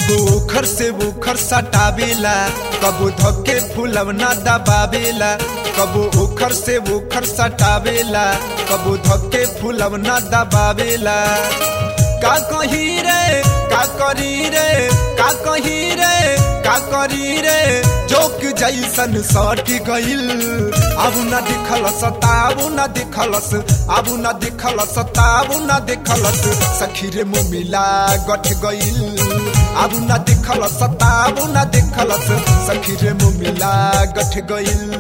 कबो ओखर से ओखर सटावेला कबो धके फुलवना दबावेला कबो ओखर से ओखर सटावेला कबो धके फुलवना दबावेला का कही रे का करी रे का कही रे का करी रे जोक जैसन सट गइल अब न दिखल सताबू न दिखलस अब न दिखल सताबू न दिखलस सखी रे मुमिला गठ गइल अब न दिखल सताबू न दिखलस सखी रे मुमिला गठ गइल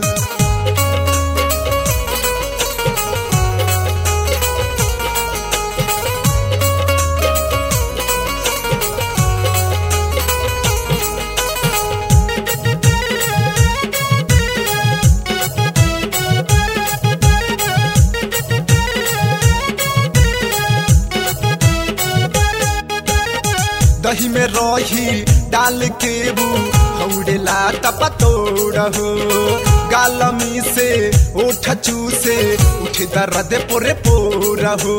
दही में रही डाल के बू हौड़ेला तपतोड़ हो गालमी से ओठ चूसे उठ दर्द पोरे पोर हो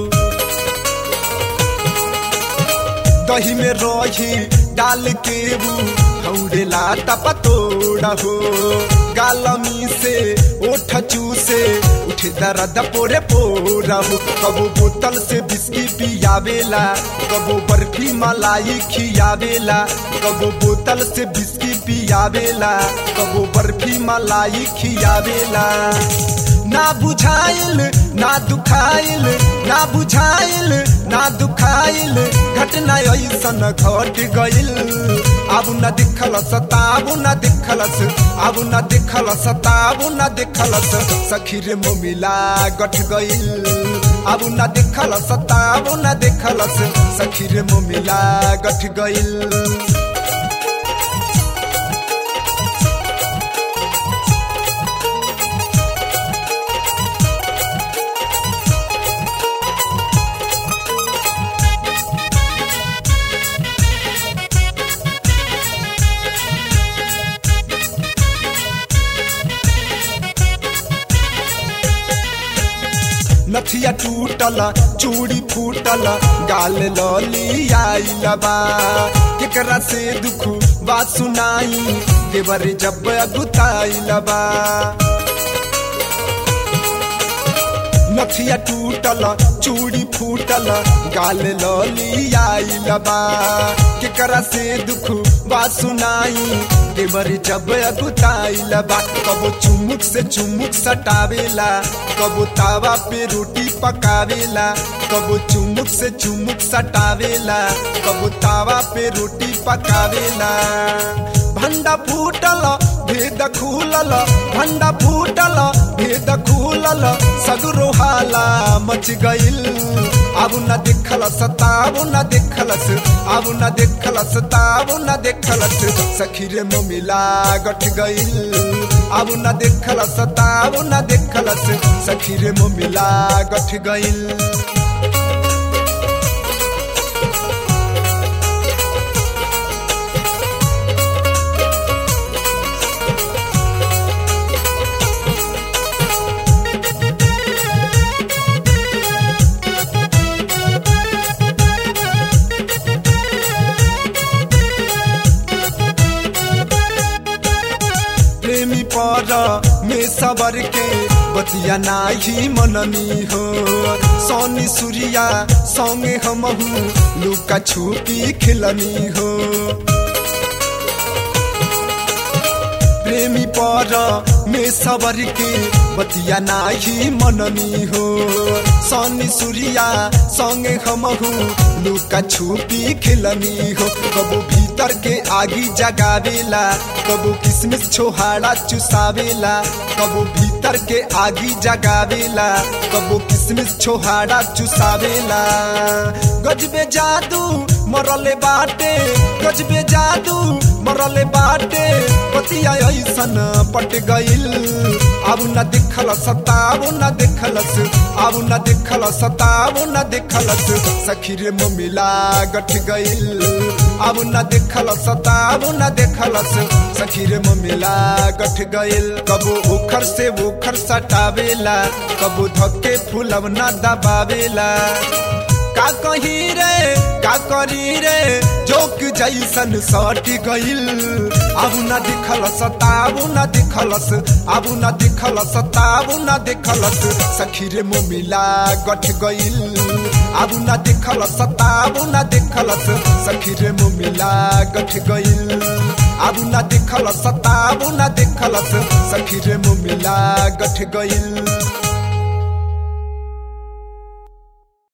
दही में रही डाल के बू हौड़ेला तपतोड़ हो गालमी से ओठ चूसे उठ दर्द पोरे पोर हो कबो बोतल से बिस्की पियावेला कबो बर्फी मलाई खियावेला कबो बोतल से बिस्की पियावेला कबो बर्फी मलाई खियावेला ना बुझाइल ना दुखाइल ना बुझाइल ना दुखाइल घटना ऐसन घट गइल अब न दिखल सताबू न दिखलस अब न दिखल सताबू न दिखलस सखी रे मोमिला गठ गइल अब न दिखल सताबू न दिखलस सखी रे मोमिला गठ गइल नथिया टूटल चूड़ी फूटल गाल लली आइल बा केकरा से दुख बात सुनाई देवर जब अगुताइल बा नथिया टूटल चूड़ी फूटल गाल लली आइल बा केकरा से दुख बात सुनाई देवर जब अगुताइल बा कबो चुमुक से चुमुक सटावेला कबो तावा पे रोटी पकावेला कबो चुमुक से चुमुक सटावेला कबो तावा पे रोटी पकावेला भंडा फूटल भेद खुलल भंडा फूटल भेद खुलल सगरो हाला मच गइल अब न देखल सताब न देखलस अब न देखल सताब न देखलस सखी रे मिला गठ गइल अब न देखल सताब न देखलस सखी रे मिला गठ गइल प्रेमी पर में सबर के बतिया नाही मननी हो सोनी सूर्या संगे हमहू लुका छुपी खिलनी हो प्रेमी पर में सबर के बतिया नाही मननी हो सोनी सूर्या संगे हमहू लुका छुपी खिलनी हो कबो भीतर के आगी जगावेला कबो किसमिस छोहाड़ा चुसावेला कबो भीतर के आगी जगावेला कबो किसमिस छोहाड़ा चुसावेला गजबे जादू मरले बाटे गजबे जादू मरले बाटे पतिया ऐसन पट गइल अब न दिखल सताब न दिखलस अब न दिखल सताब न दिखलस सखी रे मिला गठ गइल अब न दिखल सताब न दिखलस सखी रे मिला गठ गइल कबो उखर से उखर सटावेला कबो धक्के फुलब न दबावेला का का कही रे का करी रे जोक जैसन सट गइल अब न दिखलस ताबू न दिखलस अब न दिखलस ताबू न दिखलस सखी रे मुमिला गठ गइल अब न दिखलस ताबू न दिखलस सखी रे मुमिला गठ गइल अब न दिखलस ताबू न दिखलस सखी रे मुमिला गठ गइल